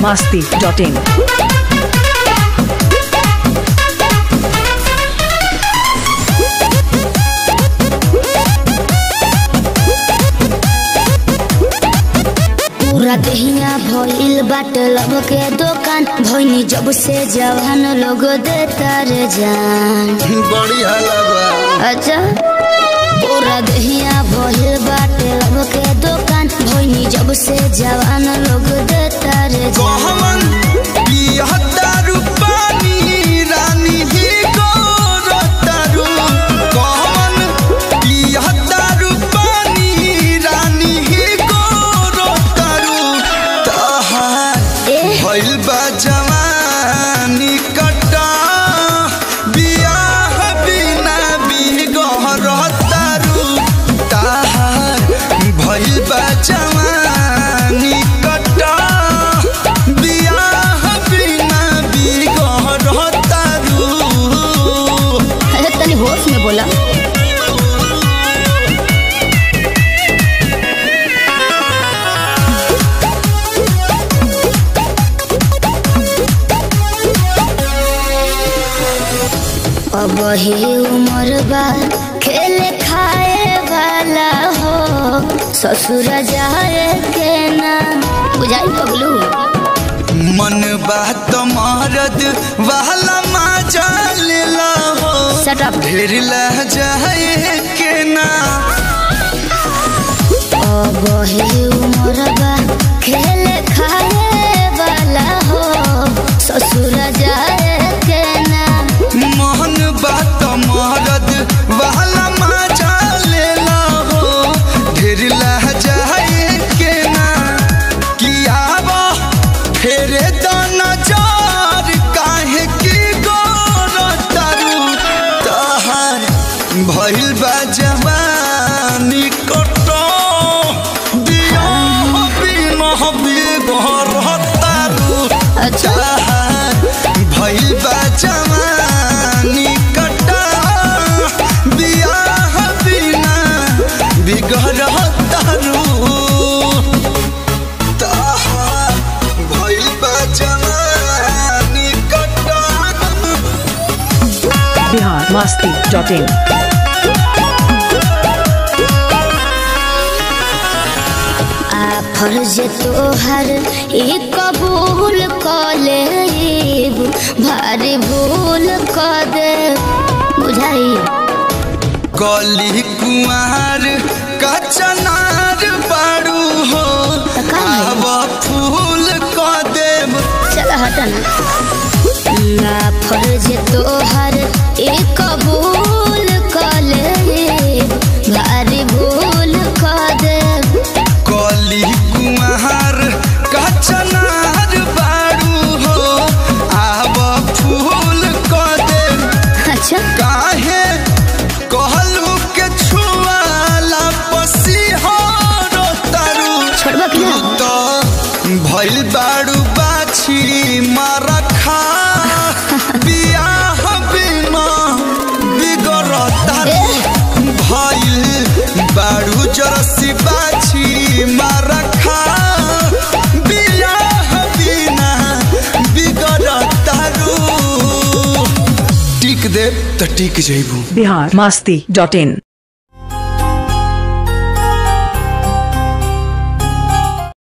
masti.in. पूरा दहिया भइल बाट लब के दुकान भइनी जब से जवान लोग देता रे जान बढ़िया लगा अच्छा पूरा दहिया भइल बाट लब के दुकान भइनी जब से जवान लोग देता रे जान कहमन पियहत्तर पानी रानी ही गोरतारू कहमन पियहत्तर पानी रानी ही गोरतारू तहार ए भइल बा जवानी कटा बियाह बिना बिगहरतारू ताहार भइल बा जवानी कटा बियाह बिना बिगहरतारू अरे तनी होश में बोला अब ही उम्र बा खेले खाए वाला हो ससुर जाए के ना बुझाई पगलू मन बात मरद वाला मजा लेला हो Shut up. ढेर लह जाए के ना अब ही उम्र बा खेले खाए वाला हो ससुर जाए के ना मन बात मरद वाला मजा लेला हो ढेर लह जाए के ना किया बा फेरे द नजर काहे की गोर तारू तहार भइल बा जवानी कटो दिया बिना बिगहर तारू अच्छा चाहत भइल बा जवानी कटा बियाह बिना बिगड़ तारू ताहार भइल बा जवानी कटा Bihar masti.in. आ फर्ज तोहर ई कबूल क लेब भारी भूल क दे बुझाई कली कुमार कचनार बाड़ू हो का है? आब फूल क देव चल हटना ना फर्ज तोहर ई कबूल क लेब भारी भूल क दे कली कुमार कचनार बाड़ू हो आब फूल क देव अच्छा काहे कहलू के छुआला पसीहर तारू छोड़बा कि ना तो भइल बाड़ू बाछी मरखा बियाह बिना बिगड़ तारू भइल बाड़ू जरसी बाछी मरखा बियाह बिना बिगड़ तारू टिक दे त टिक जइबू Bihar masti.in.